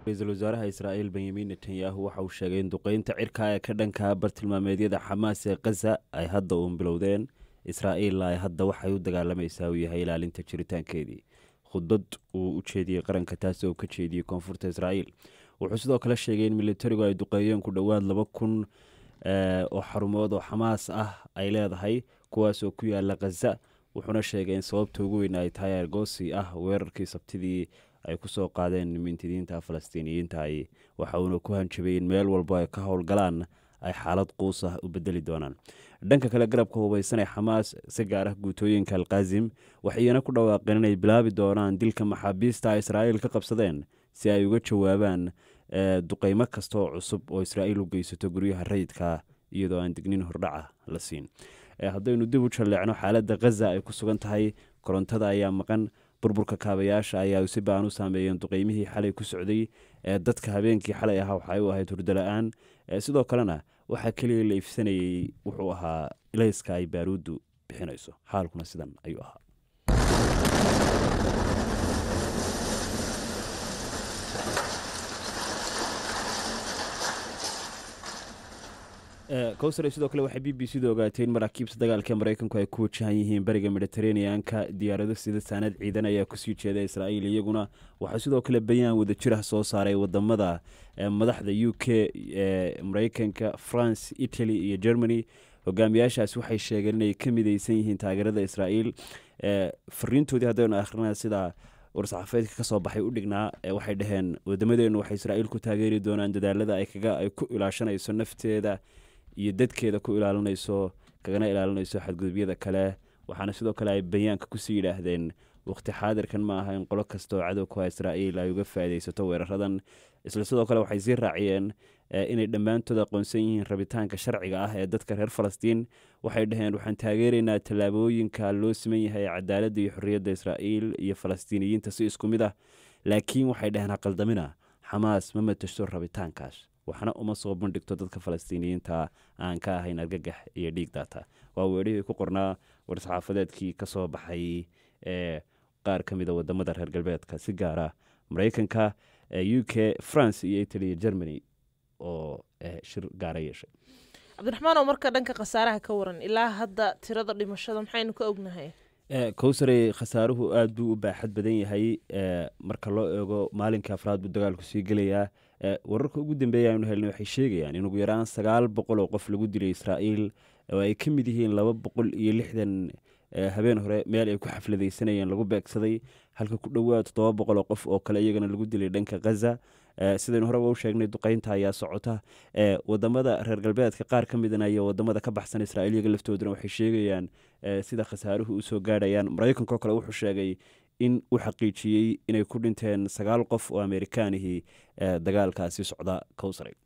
ra-iisul wasaaraha israa'iil benyamin netanyahu waxa uu sheegay in duqeynta cirka ee ka dhanka bartilmaameedyada xamaas ee khaza ay hadda uun bilowdeen israa'iilla ay hadda waxay u dagaalamaysaa uu yahay ilaalinta jiritaankeedii khudbad uu u jeediyey qaranka taasi oo ka jeediyey koonfurta israa'iil wuxuu sidoo kale sheegay in militarigu ay duqeeyeen ku dhowaad laba kun oo xarumood oo xamaas ah ay leedahay kuwaas oo ku yaala khaza wuxuuna sheegay in sababta ugu weyn ay tahay argosi ah weerarkii sabtidii ay kusoo qaadeen mintidiinta falastiiniyiinta ay waxa uuna ku hanjabay in meel walba ay ka howlgalaan ay xaalad quus ah u bedeli doonaan dhanka kale garabka hubaysan ee xamaas si gaar ah guutooyinka alkazim waxayna ku dhawaaqeen inay bilaabi doonaan dilka maxaabiista ay israa'iil ka qabsadeen si ay uga jawaabaan duqeymo kasta oo cusub oo israa'iil u geysato guryaha rayidka iyadoo aan dignin hordhaca la siin haddaynu dib u jalleecno xaaladda khaza ay ku sugan tahay korontada ayaa maqan burburka kaabayaasha ayaa si baan u saameeyeen duqeymihii xalay ku socday dadka habeenkii xalay ahaa waxay u ahayd hurdo la-aan sidoo kalena waxaa keliya la ifsanayey wuxuu ahaa ilayska ay baaruuddu bixinayso xaalkuna sidan ayuu ahaa kowsare sidoo kale waxay b b c da ogaatay in maraakiibta dagaalka ee maraykanku ay ku wajahan yihiin bariga mediteraneanka diyaarado sida saanad ciidan ayaa kusii jeeda israa'iil iyaguna waxaa sidoo kale bayaan wadajir ah soo saaray wadamada madaxda u k ee maraykanka france italy iyo germany hogaamiyaashaas waxay sheegeen inay ka mideysan yihiin taageerada israa'iil fariintoodii haddaynu akhrina sida war-saxaafeedka kasoo baxay u dhignaa waxay dhaheen wadamadeenu waxay israa'iil ku taageeri doonaan dadaalada ay kaga ay ku ilaashanayso nafteeda iyo dadkeeda ku ilaalinayso kagana ilaalinayso xadgudubyada kale waxaana sidoo kale ay bayaanka kusii yidhaahdeen waqti xaadirkan ma aha in qolo kasta oo cadow ku ha israa'iil ay uga faa'iidaysato weeraradan isla sidoo kale waxay sii raaciyeen inay dhammaantood aqoonsan yihiin rabitaanka sharciga ah ee dadka reer falastiin waxay dhaheen waxaan taageeraynaa tallaabooyinka loo siman yahay cadaaladda iyo xorriyadda israa'iil iyo falastiiniyiinta si isku mid ah laakiin waxay dhaheen haqaldamina xamaas ma matasho rabitaankaas waxna uma soo bandhigto dadka falastiiniyiinta aan ka ahayn argagax iyo dhiig daata waa weerihii ku qornaa war-saxaafadeedkii ka soo baxay ee qaar ka mida wadamada reer galbeedka si gaara maraykanka u k france iyo italy iyo germany oo shir gaara yeeshay cabdiraxmaan oo marka dhanka khasaaraha ka waran ilaa hadda tirada dhimashada maxaynu ka ognahay kowsarey khasaaruhu aada buu u baaxad badan yahay marka loo eego maalinka afraad buu dagaalku sii gelayaa wararka ugu dambeeya aynu helnay waxay sheegayaan in ugu yaraan sagaal boqol oo qof lagu dilay israa'iil oo ay ka mid yihiin laba boqol iyo lixdan habeen hore meel ay ku xafladaysanayeen lagu beegsaday halka ku dhowaad toddoba boqol oo qof oo kale iyagana lagu dilay dhanka khaza sidaynu horeba u sheegnay duqeynta ayaa socota wadamada reer galbeedka qaar ka midana iyo wadamada ka baxsan israa'iil iyaga laftooduna waxay sheegayaan sida khasaaruhu usoo gaadhayaan maraykanka oo kale wuxuu sheegay in uu xaqiijiyey inay ku dhinteen sagaal qof oo amerikaanihii dagaalkaasi socda kowsaray